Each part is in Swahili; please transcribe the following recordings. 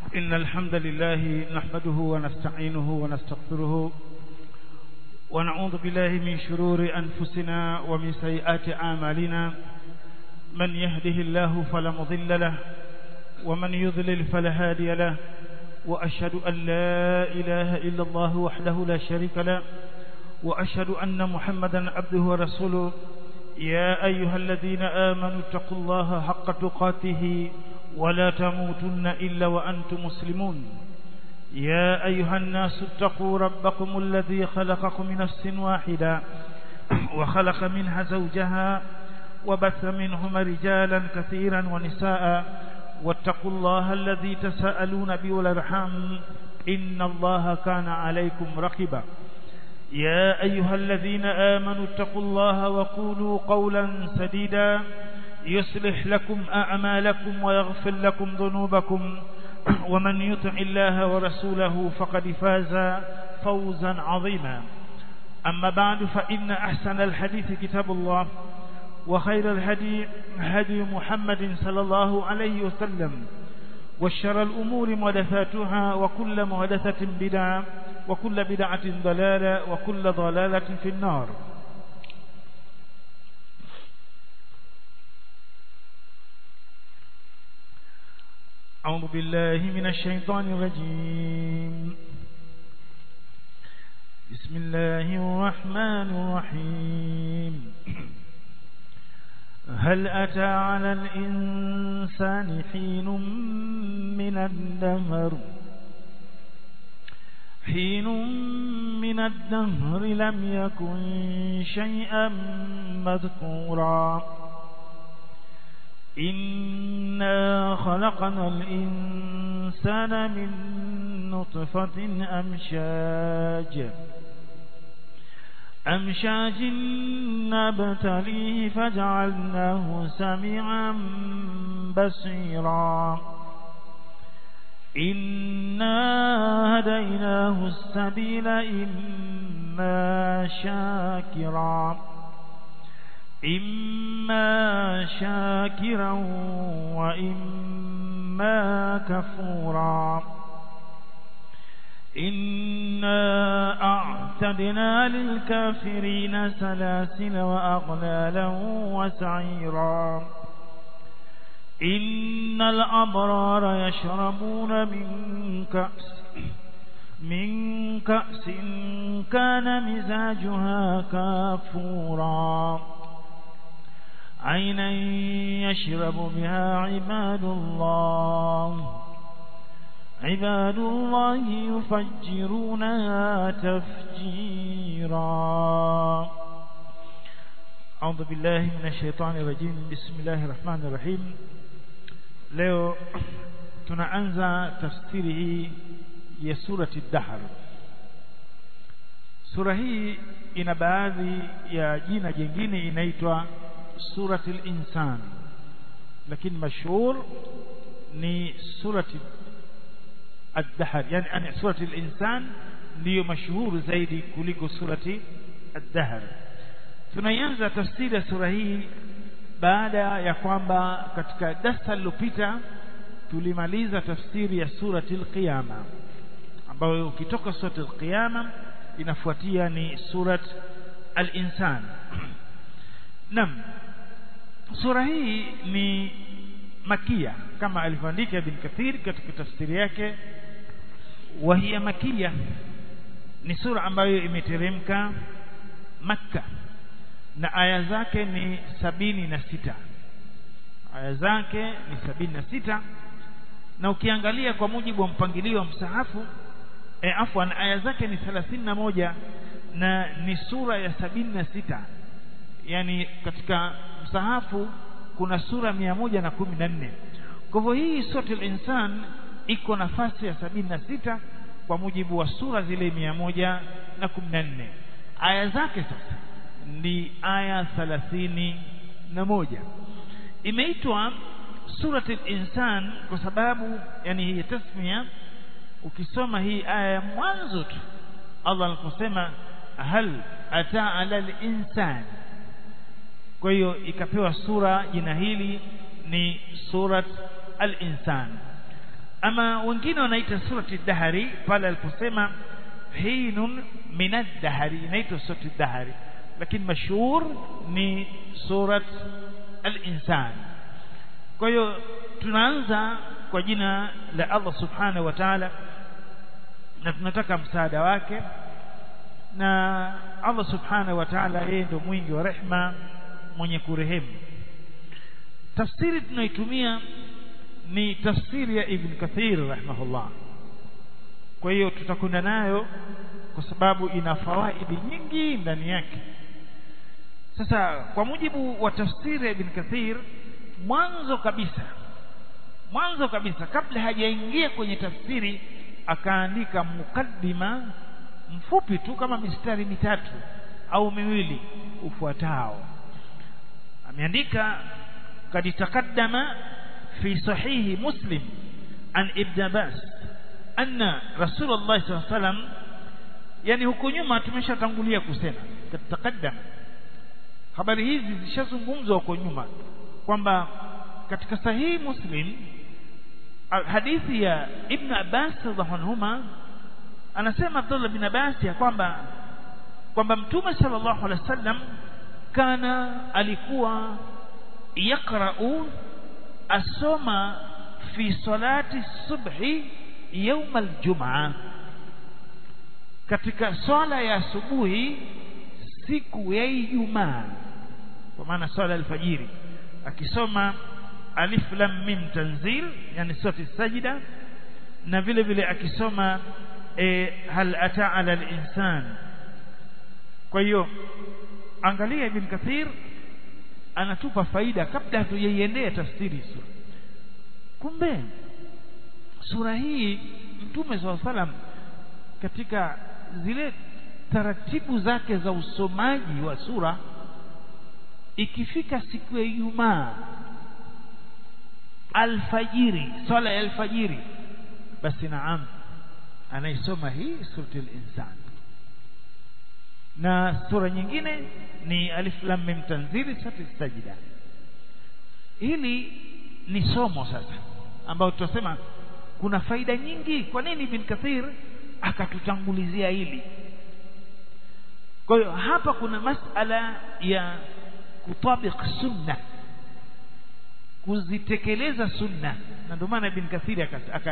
إن الحمد لله نحمده ونستعينه ونستغفره ونعوذ بالله من شرور أنفسنا ومن سيئات أعمالنا من يهده الله فلا مضل له ومن يضلل فلا هادي له وأشهد أن لا إله إلا الله وحده لا شريك له وأشهد أن محمدا عبده ورسوله يا أيها الذين آمنوا اتقوا الله حق تقاته ولا تموتن إلا وأنتم مسلمون يا أيها الناس اتقوا ربكم الذي خلقكم من نفس واحدة وخلق منها زوجها وبث منهما رجالا كثيرا ونساء واتقوا الله الذي تساءلون به والارحام إن الله كان عليكم رقبا يا أيها الذين آمنوا اتقوا الله وقولوا قولا سديدا يصلح لكم أعمالكم ويغفر لكم ذنوبكم ومن يطع الله ورسوله فقد فاز فوزا عظيما أما بعد فإن أحسن الحديث كتاب الله وخير الهدي هدي محمد صلى الله عليه وسلم والشر الأمور محدثاتها وكل محدثة بدعة وكل بدعة ضلالة وكل ضلالة في النار أعوذ بالله من الشيطان الرجيم بسم الله الرحمن الرحيم هل أتى على الإنسان حين من الدهر حين من الدهر لم يكن شيئا مذكورا إنا خلقنا الإنسان من نطفة أمشاج أمشاج نبتليه فجعلناه سميعا بصيرا إنا هديناه السبيل إما شاكرا إما شاكرا وإما كفورا إنا أعتدنا للكافرين سلاسل وأغلالا وسعيرا إن الأبرار يشربون من كأس من كأس كان مزاجها كافورا عينا يشرب بها عباد الله عباد الله يفجرونها تفجيرا أعوذ بالله من الشيطان الرجيم بسم الله الرحمن الرحيم leo tunaanza tafsiri hii ya surati Dahr sura hii ina baadhi ya jina jingine inaitwa surati al-insan lakini mashhur ni surati ad-dahr yani ani surati al-insan ndiyo mashuhuru zaidi kuliko surati ad-dahr tunaianza tafsiri ya sura hii baada ya kwamba katika darasa lililopita tulimaliza tafsiri ya surati al-qiyama ambayo ukitoka surati al-qiyama inafuatia ni surat al-insan nam sura hii ni makia kama alivyoandika ibn kathir katika tafsiri yake wa hiya makia ni sura ambayo imeteremka makka na aya zake ni sabini na sita aya zake ni sabini na sita na ukiangalia kwa mujibu wa mpangilio wa msahafu e, afwan aya zake ni thelathini na moja na ni sura ya sabini na sita yani katika msahafu kuna sura mia moja na kumi na nne kwa hivyo hii suratul insan iko nafasi ya sabini na sita kwa mujibu wa sura zile mia moja na kumi na nne aya zake sasa ni aya thalathini na moja imeitwa suratul insan kwa sababu yani hii tasmia ukisoma hii aya ya mwanzo tu Allah aliposema hal ata ala al-insan kwa hiyo ikapewa sura jina hili ni surat al-insan ama wengine wanaita surati dahari pale aliposema hinun minad dahari inaitwa surati dahari lakini mashhur ni surat al-insan kwa hiyo tunaanza kwa jina la Allah subhanahu wa ta'ala na tunataka msaada wake na Allah subhanahu wa ta'ala yeye ndo mwingi wa rehma mwenye kurehemu tafsiri tunayoitumia ni tafsiri ya Ibn Kathir rahimahullah kwa hiyo tutakwenda nayo kwa sababu ina fawaidi nyingi ndani yake sasa kwa mujibu wa tafsiri ya Ibn Kathir mwanzo kabisa mwanzo kabisa kabla hajaingia kwenye tafsiri akaandika mukaddima mfupi tu kama mistari mitatu au miwili ufuatao ameandika kad taqaddama fi sahihi muslim an ibn abbas anna rasulullah sallallahu alaihi wasallam yani huko nyuma tumeshatangulia kusema kad taqaddama habari hizi zishazungumzwa huko nyuma kwamba katika sahihi muslim hadithi ya ibn abbas radhiallahu anhuma anasema Abdullah bin Abbas ya kwamba kwamba mtume sallallahu alaihi wasallam kana alikuwa yakra'u asoma fi salati subhi يوم الجمعة katika swala ya asubuhi siku ya Ijumaa kwa maana swala alfajiri akisoma alif lam mim tanzil yani surati sajida na vile vile akisoma e, hal ata ala al-insan kwa hiyo angalia ibn kathir anatupa faida kabla hatujaiendea tafsiri sura kumbe sura hii mtume swalla salam katika zile taratibu zake za usomaji wa sura ikifika siku ya Ijumaa alfajiri swala ya alfajiri basi naam anaisoma hii suratul insan na sura nyingine ni alif lam mim tanzili suratul sajda hili ni somo sasa ambao tutasema kuna faida nyingi kwa nini ibn kathir akatutangulizia hili kwa hiyo hapa kuna masala ya kutabik sunna kuzitekeleza sunna na ndio maana ibn kathiri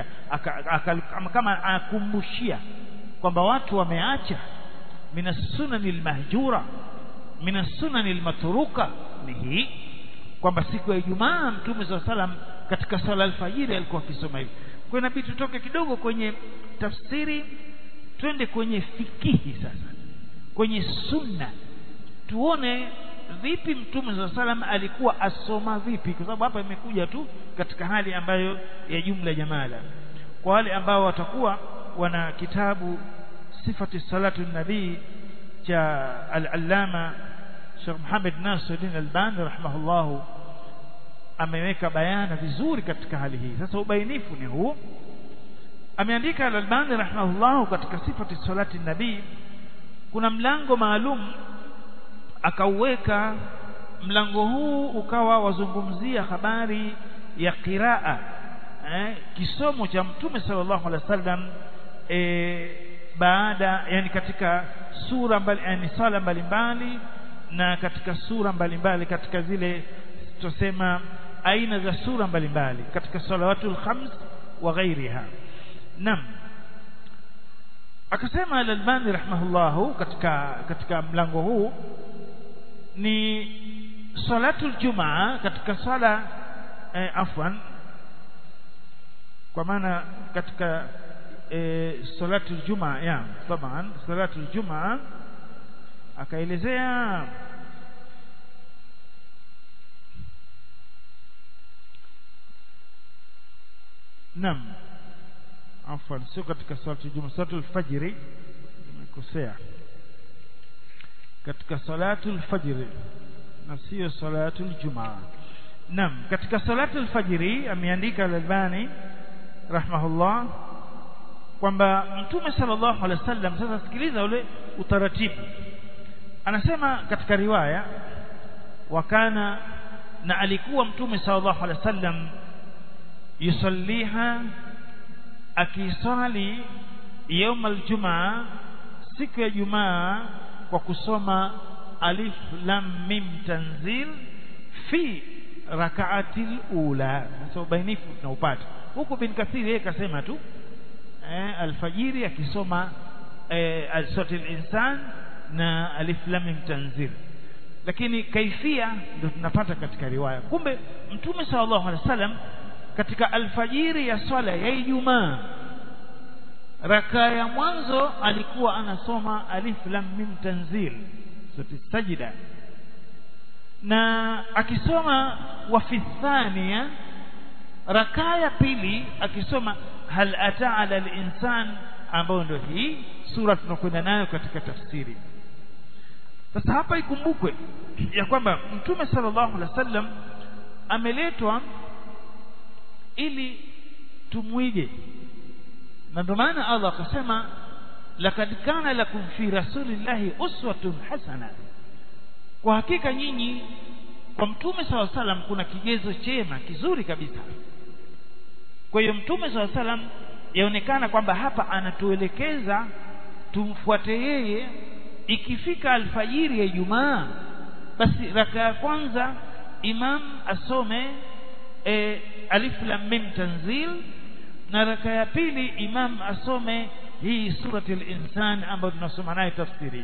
kama akumbushia kwamba watu wameacha min sunani almahjura min sunani almatruka ni hii kwamba siku ya Ijumaa Mtume SAW salam katika swala alfajiri alikuwa akisoma hivi kwa inabidi tutoke kidogo kwenye tafsiri twende kwenye fikihi sasa kwenye sunna tuone vipi mtume saa salam alikuwa asoma vipi kwa sababu hapa imekuja tu katika hali ambayo ya jumla jamala kwa wale ambao watakuwa wana kitabu sifati salatu nabii cha al-allama Sheikh Muhammad Nasiruddin Albani rahimahullahu ameweka bayana vizuri katika hali hii sasa ubainifu ni huu ameandika al-Albani rahimahullahu katika sifati salati nabii kuna mlango maalum akauweka mlango huu ukawa wazungumzia habari ya qiraa eh, kisomo cha mtume sallallahu alaihi wasallam eh, baada yani katika sura mbali yani sala mbalimbali na katika sura mbalimbali katika zile tusema aina za sura mbalimbali katika salawatul khams wa ghairiha nam akasema al-Albani rahimahullahu katika katika mlango huu ni salatul jumaa katika sala eh, afwan kwa maana katika eh, salatul jumaa ya taban salatul jumaa akaelezea nam afwan sio katika salatul jumaa salatul fajri nimekosea katika salatul fajri na sio salatul jumaa nam katika salatul fajri ameandika al-Albani rahmahullah kwamba mtume sallallahu alaihi wasallam sasa sikiliza ule utaratibu anasema katika riwaya wakana na alikuwa mtume sallallahu alaihi wasallam yusalliha akiswali يوم الجمعة siku ya Jumaa kwa kusoma alif lam mim tanzil fi rak'atil ula sasa ubainifu tunaupata huku bin kathiri yeye kasema tu eh, alfajiri akisoma eh, al-suratul insan na alif lam mim tanzil lakini kaifia ndio tunapata katika riwaya kumbe mtume sallallahu alaihi wasallam katika alfajiri ya swala ya Ijumaa raka ya mwanzo alikuwa anasoma alif lam mim tanzil sura sajida na akisoma wa fi thania raka ya pili akisoma hal ata ala al-insan ambayo ndio hii sura tunakwenda nayo katika tafsiri sasa hapa ikumbukwe ya kwamba mtume sallallahu alaihi wasallam ameletwa ili tumwige na ndio maana Allah akasema lakad kana lakum fi rasulillahi uswatun hasana kwa hakika nyinyi kwa mtume saw salam kuna kigezo chema kizuri kabisa kwa hiyo mtume saw salam yaonekana kwamba hapa anatuelekeza tumfuate yeye ikifika alfajiri ya Ijumaa basi raka ya kwanza imam asome e, alif lam mim tanzil na raka ya pili imam asome hii surati al-insan ambayo tunasoma nayo tafsiri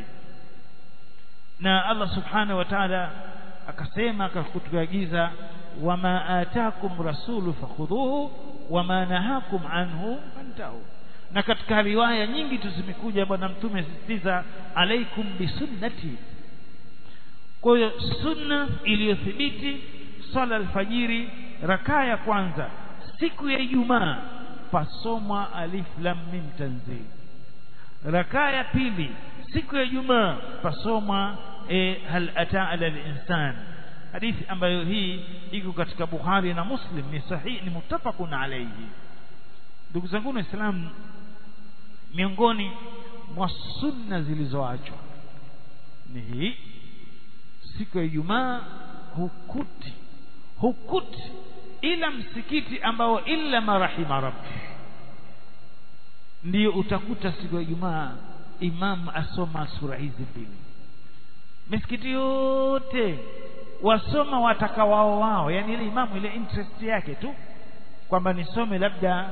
na Allah subhanahu wa ta'ala akasema akakutuagiza wama atakum rasulu fakhudhuhu wama nahakum anhu fantahu na katika riwaya nyingi tu zimekuja bwana mtume sisitiza alaikum bisunnati kwa hiyo sunna iliyothibiti swala alfajiri rakaa ya kwanza siku ya Ijumaa pasomwa alif lam mim tanzil rakaa ya pili siku ya Ijumaa pasomwa e, hal ata ala al-insan hadithi ambayo hii iko katika Bukhari na Muslim ni sahihi ni muttafaqun alayhi ndugu zangu waislamu miongoni mwa sunna zilizoachwa ni hii siku ya Ijumaa hukuti hukuti ila msikiti ambao illa marahima rabbi ndiyo utakuta siku ya Ijumaa imam asoma sura hizi mbili misikiti yote wasoma wataka wao wao yani ile imamu ile interest yake tu kwamba nisome labda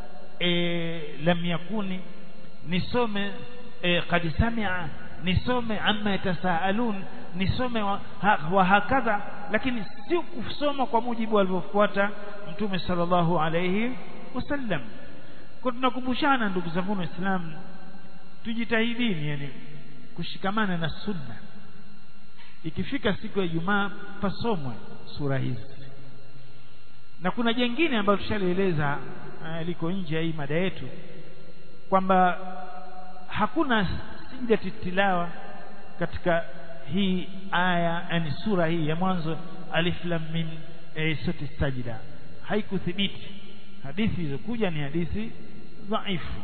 e, lam yakuni nisome e, qad sami'a nisome amma yatasaalun nisome wa, ha, wa hakadha lakini si kusoma kwa mujibu alivyofuata mtume sallallahu alayhi wasallam kwa tunakumbushana ndugu zangu waislamu tujitahidini yani kushikamana na sunna ikifika siku ya Ijumaa pasomwe sura hizi na kuna jengine ambalo tushalieleza uh, liko nje ya hii mada yetu kwamba hakuna sijda tilawa katika hii aya yani sura hii ya mwanzo alif lam mim e, sote sajida haikuthibiti hadithi zilizokuja ni hadithi dhaifu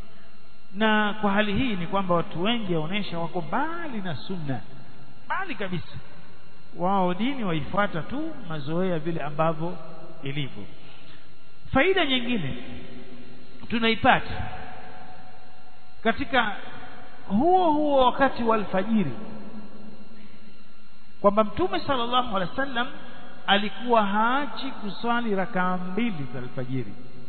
na kwa hali hii ni kwamba watu wengi waonesha wako mbali na sunna mbali kabisa wao dini waifuata tu mazoea vile ambavyo ilivyo faida nyingine tunaipata katika huo huo wakati wa alfajiri kwamba mtume sallallahu alaihi wasallam alikuwa haachi kuswali rakaa mbili za alfajiri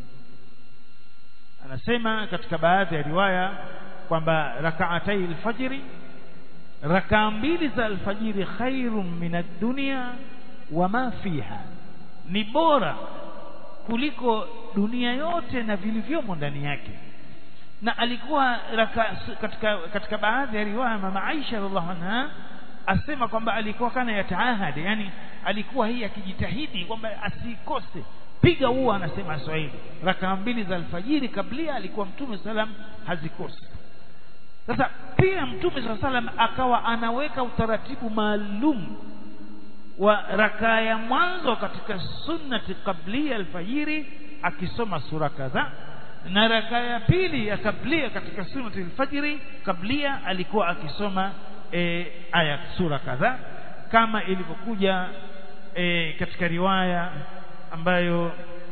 anasema katika baadhi ya riwaya kwamba rakaatai alfajiri rakaa mbili za alfajiri khairun min ad-dunya wama fiha ni bora kuliko dunia yote na vilivyomo ndani yake na alikuwa raka, katika katika baadhi ya riwaya mama Aisha radhiallahu anha asema kwamba alikuwa kana yataahadi yani alikuwa hii akijitahidi kwamba asikose piga huo anasema Swahili rakaa mbili za alfajiri kablia alikuwa mtume salam hazikosi sasa pia mtume saa salam akawa anaweka utaratibu maalum wa rakaa ya mwanzo katika sunnati qablia alfajiri akisoma sura kadhaa na rakaa ya pili ya kablia katika sunnati alfajiri kablia alikuwa akisoma e, aya sura kadhaa kama ilivyokuja e, katika riwaya ambayo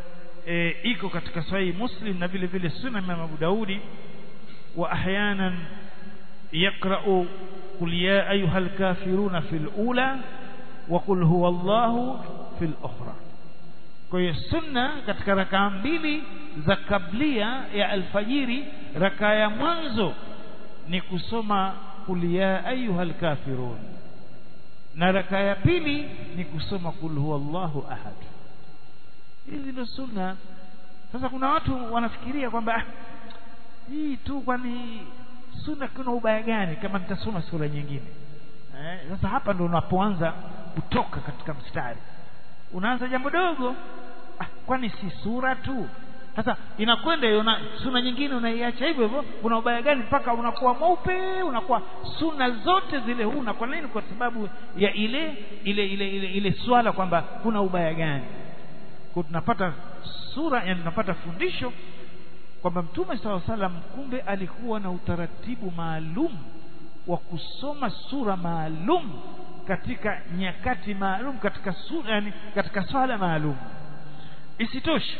e, iko katika sahihi Muslim na vile vile Sunan Imam Abu Daudi wa ahyanan yaqra'u qul ya ayyuhal kafiruna fil ula wa qul huwa Allahu fil ukhra kwa hiyo sunna katika rakaa mbili za kablia ya alfajiri rakaa ya mwanzo ni kusoma qul ya ayyuhal kafirun na rakaa ya pili ni kusoma qul huwallahu ahad hizi ndio sunna sasa kuna watu wanafikiria kwamba ah, hii tu kwani sunna kuna ubaya gani kama nitasoma sura nyingine eh, sasa hapa ndo unapoanza kutoka katika mstari unaanza jambo dogo ah, kwani si sura tu sasa inakwenda hiyo na suna nyingine unaiacha hivyo hivyo kuna ubaya gani mpaka unakuwa mweupe unakuwa suna zote zile huna kwa nini kwa sababu ya ile ile ile ile, ile swala kwamba kuna ubaya gani kwa tunapata sura yani tunapata fundisho kwamba mtume saw salam kumbe alikuwa na utaratibu maalum wa kusoma sura maalum katika nyakati maalum katika sura yani katika swala maalum isitoshe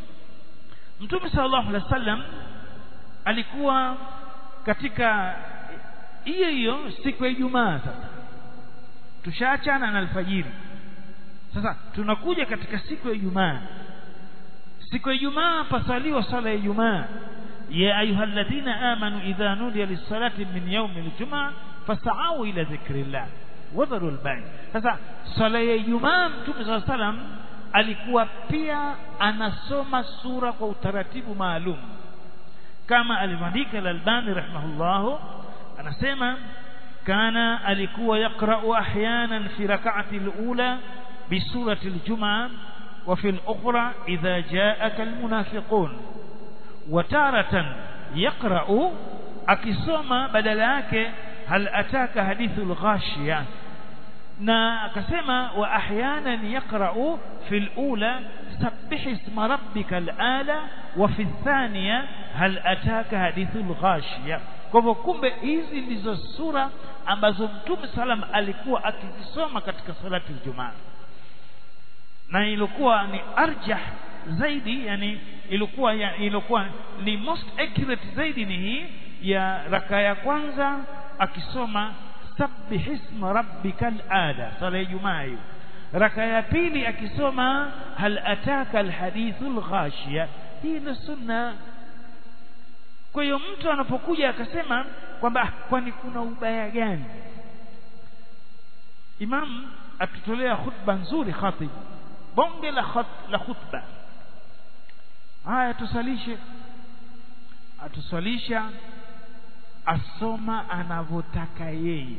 mtume sallallahu alaihi wasallam alikuwa katika hiyo hiyo siku ya Ijumaa sasa tushaachana na alfajiri sasa tunakuja katika siku ya Ijumaa siku ya Ijumaa pasaliwa sala ya Ijumaa ya ayyuhalladhina amanu idha nudiya lis-salati min yawmi al-jum'a fas'au ila dhikrillah wadharu al-bay' sasa sala ya Ijumaa mtume sallallahu alaihi wasallam alikuwa pia anasoma sura kwa utaratibu maalum kama alivyoandika al-Albani rahimahullah anasema kana alikuwa yaqra'u ahyanan fi rak'ati al-ula bi surati al-jum'a wa fi al-ukhra idha ja'aka al-munafiqun wa taratan yaqra'u akisoma badala yake hal ataka hadithul ghashiyah na akasema wa ahyanan yaqra'u fi al-ula sabbih isma rabbika al-ala wa fi ath-thaniya hal ataka hadithul ghashiya kwa hivyo kumbe hizi ndizo sura ambazo mtume salam alikuwa akizisoma katika salati al-jumaa na ilikuwa ni arjah zaidi yani ilikuwa ya, ilikuwa ni most accurate zaidi ni hii ya raka ya kwanza akisoma sabbih isma rabbikal ala sala ya Ijumaa hiyo raka ya pili akisoma hal ataka alhadithul ghashiya hii ni sunna kwa hiyo mtu anapokuja akasema kwamba kwani kuna ubaya gani imam atutolea khutba nzuri khatib bonge la khat, la khutba haya tusalishe atusalisha asoma anavyotaka yeye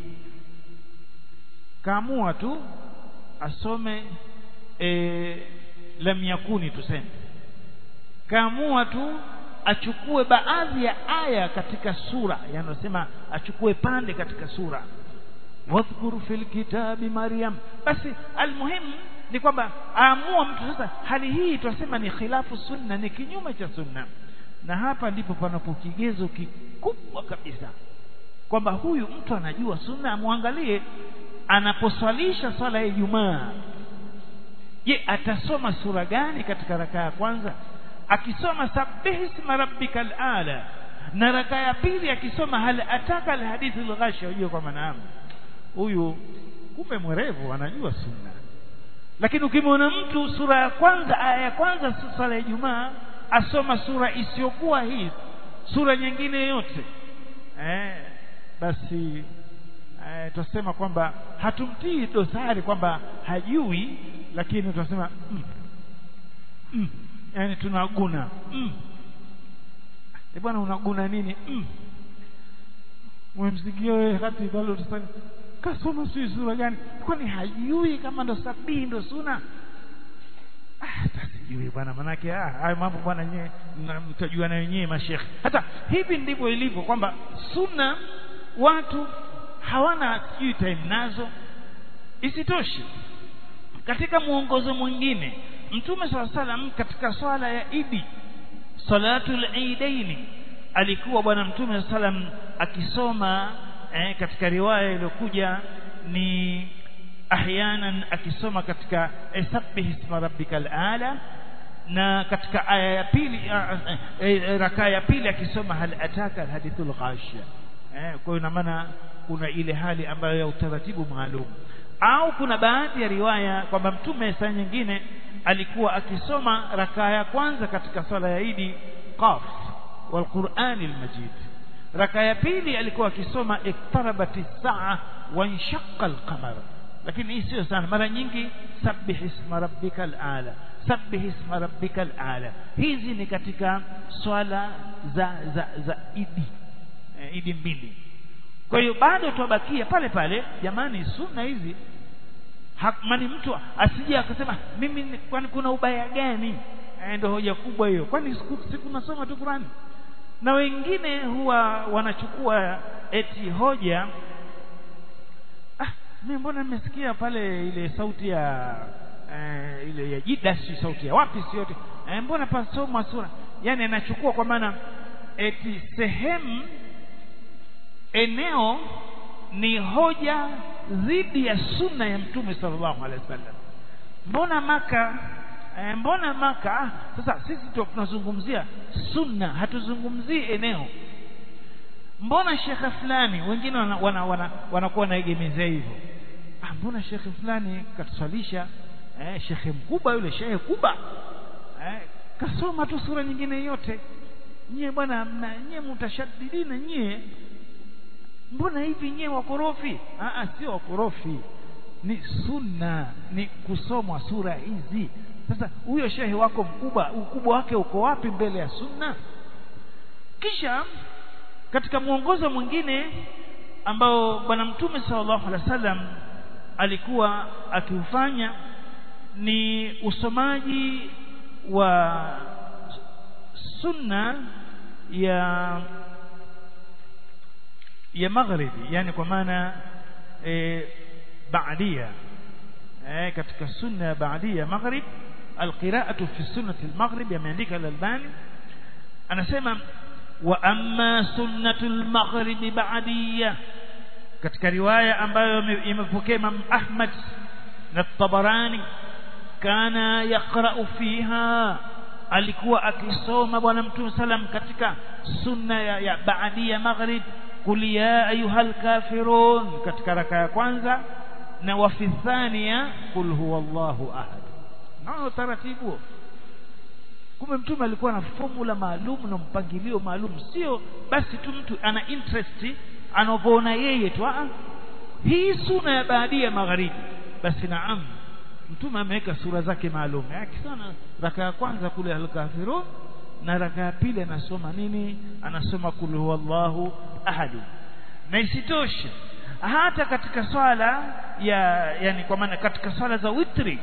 kaamua tu asome e, lam yakuni tuseme kaamua tu achukue baadhi ya aya katika sura yanasema achukue pande katika sura wadhkur fil kitabi maryam basi almuhimu ni kwamba aamua mtu sasa hali hii tunasema ni khilafu sunna ni kinyume cha sunna na hapa ndipo panapo kigezo kikubwa kabisa kwamba huyu mtu anajua sunna amwangalie anaposwalisha swala ya Ijumaa je atasoma sura gani katika raka ya kwanza akisoma sabbih isma rabbikal ala na raka ya pili akisoma hal ataka alhadith alghashiya hiyo kwa maana huyu kumbe mwerevu anajua sunna lakini ukimwona mtu sura ya kwanza aya ya kwanza swala ya Ijumaa asoma sura isiyokuwa hii sura nyingine yote eh basi eh, tutasema kwamba hatumtii dosari kwamba hajui lakini tunasema mm, mm, yani tunaguna mm. e bwana unaguna nini mm. umemsikia wewe hati bado utasema kasoma sio sura gani kwani hajui kama ndo sabini ndo suna ah sijui bwana manake ah hayo mambo bwana nyewe mtajua na wenyewe mashekhe hata hivi ndivyo ilivyo kwamba sunna watu hawana sijui time nazo isitoshe katika muongozo mwingine mtume swalla salam katika swala ya idi salatul eidaini alikuwa bwana mtume salam akisoma eh, katika riwaya iliyokuja ni ahyanan akisoma katika sabbih isma rabbikal ala na katika aya ya pili rakaa ya pili akisoma hal ataka alhadithul ghashia eh kwa hiyo ina maana kuna ile hali ambayo ya utaratibu maalum au kuna baadhi ya riwaya kwamba mtume saa nyingine alikuwa akisoma rakaa ya kwanza katika swala ya Idi qaf wal Qur'anil Majid rakaa ya pili alikuwa akisoma iktarabati saa wa inshaqqa al-qamar lakini hii sio sana mara nyingi sabbih isma rabbikal ala sabbih isma rabbikal ala hizi ni katika swala za za za idi e, idi mbili kwa hiyo bado tubakia pale pale jamani sunna hizi mani mtu asije akasema mimi kwani kuna ubaya gani e, ndio hoja kubwa hiyo kwani siku nasoma tu Qur'ani na wengine huwa wanachukua eti hoja ah mimi mbona nimesikia pale ile sauti ya eh, ile ya jida si sauti ya wapi si yote eh, mbona pasoma sura yani anachukua kwa maana eti sehemu eneo ni hoja dhidi ya sunna ya mtume sallallahu alaihi wasallam mbona maka eh, mbona maka ah, sasa sisi tunazungumzia sunna hatuzungumzii eneo mbona shekhe fulani wengine wanakuwa wana, wana, wana wanaegemezea hivyo ah, mbona shekhe fulani katusalisha eh, shekhe mkubwa yule shekhe kubwa eh, kasoma tu sura nyingine yote nyie bwana nyie mutashadidina nyie mbona hivi nyie wakorofi ah, ah, sio wakorofi ni sunna ni kusomwa sura hizi sasa huyo shehe wako mkubwa ukubwa wake uko wapi mbele ya sunna kisha katika mwongozo mwingine ambao bwana mtume sallallahu alaihi wasallam alikuwa akiufanya ni usomaji wa sunna ya ya magharibi yani kwa maana e, baadia e, katika sunna ya baadia maghrib alqira'atu fi sunnati almaghrib yameandika al-albani anasema wa amma sunnatul maghrib ba'diyya katika riwaya ambayo imepokea Imam Ahmad na Tabarani kana yaqra'u fiha alikuwa akisoma bwana mtume salam katika sunna ya, ya ba'diyya maghrib qul ya ayyuhal kafirun katika raka ya kwanza na wa fi thaniya qul huwallahu ahad nao taratibu kumbe mtume alikuwa na formula maalum na mpangilio maalum sio basi tu mtu ana interest anavyoona yeye tu ah hii suna ya baadia magharibi basi naam mtume ameweka sura zake maalum akisana raka ya kwanza kule al-kafirun na raka ya pili anasoma nini anasoma kul huwallahu ahad na isitoshe hata katika swala ya yani kwa maana katika swala za witri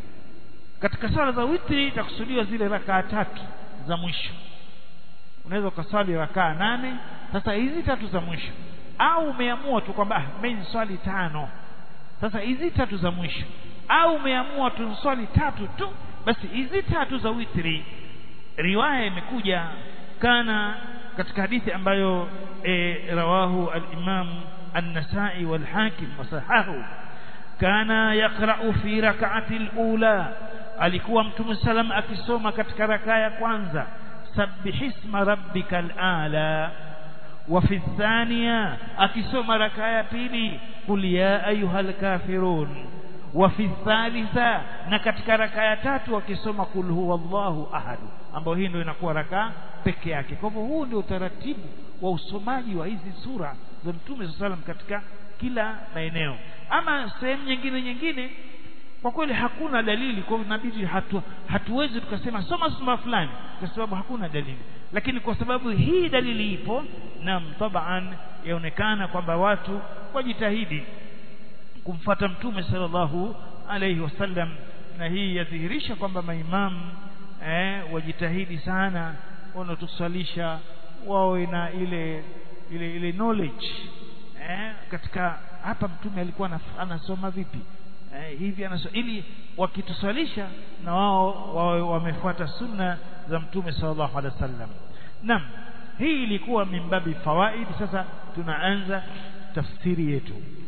katika swala za witri itakusudiwa zile rakaa tatu za mwisho unaweza ukaswali rakaa nane sasa hizi tatu za mwisho au umeamua tu kwamba mimi swali tano sasa hizi tatu za mwisho au umeamua tu swali tatu tu basi hizi tatu za witri riwaya imekuja kana katika hadithi ambayo e, rawahu al-Imam an-Nasa'i wal-Hakim wasahahu kana yaqra'u fi rak'ati al-ula alikuwa mtume salam akisoma katika rakaa ya kwanza sabbihisma rabbikal ala wa fi thaniya akisoma rakaa ya pili qul ya ayyuhal kafirun wa fi thalitha na katika rakaa ya tatu akisoma kul huwallahu ahad ambayo hii ndio inakuwa rakaa peke yake kwa hivyo huu ndio utaratibu wa usomaji wa hizi sura za mtume sallam katika kila maeneo ama sehemu nyingine nyingine kwa kweli hakuna dalili kwa inabidi hatu, hatuwezi tukasema soma sura fulani kwa sababu hakuna dalili lakini kwa sababu hii dalili ipo na taban yaonekana kwamba watu wajitahidi kumfata mtume sallallahu alayhi wasallam na hii yadhihirisha kwamba maimamu eh, wajitahidi sana wanaotusalisha wawe na ile ile ile knowledge eh, katika hapa mtume alikuwa anasoma vipi eh, hivi anasoma ili wakituswalisha na wao wawe wamefuata sunna za mtume sallallahu alaihi wasallam naam hii ilikuwa mimbabi fawaid sasa tunaanza tafsiri yetu